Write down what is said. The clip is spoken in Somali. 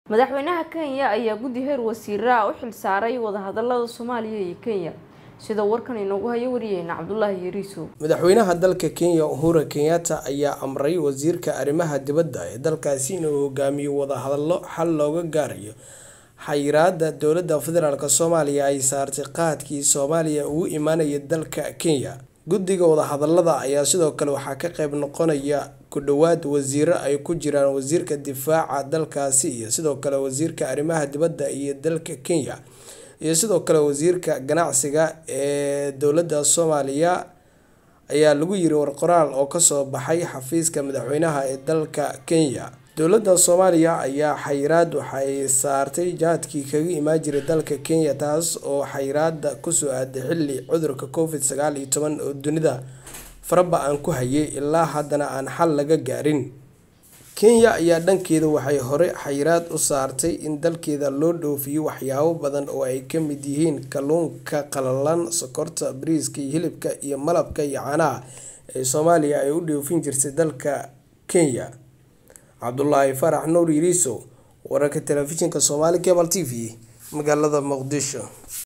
madaxweynaha kenya ayaa guddi heer wasiira u xilsaaray wadahadalada soomaaliya iyo kenya sida warkan inoogu hayo wariyeyna cabdulaahi yariisow madaxweynaha dalka kenya uhura kenyatta ayaa amray wasiirka arrimaha dibadda ee dalkaasi inuu hogaamiyo wadahadallo xal looga gaarayo xayiraada dowladda federaalk soomaaliya ay saartay qaadkii soomaaliya ugu imaanaya dalka kenya guddiga wadahadalada ayaa sidoo kale waxaa ka qeyb noqonaya ku dhowaad wasiiro ay ku jiraan wasiirka difaaca dalkaasi iyo sidoo kale wasiirka arrimaha dibadda iyo dalka kenya iyo sidoo kale wasiirka ganacsiga ee dowladda soomaaliya ayaa lagu yiri warqoraal oo kasoo baxay xafiiska madaxweynaha ee dalka kenya dowladda soomaaliya ayaa xayiraad waxay saartay jaadkii kaga imaan jiray dalka kenya taas oo xayiraada kusoo aaday xilli cudurka covid sagaal iyo toban oo dunida faraba aan ku hayay ilaa haddana aan xal laga gaarin kenya ayaa dhankeeda waxay hore xayiraad u saartay in dalkeeda loo dhoofiyo waxyaabo badan oo ay ka mid yihiin kalluunka qalalan sokorta bariiska iyo hilibka iyo malabka iyo caanaha ee soomaaliya ay u dhoofin jirtay dalka kenya cabdulaahi farax nuur yiriisow wararka telefishinka soomaali cable t v magaalada muqdisho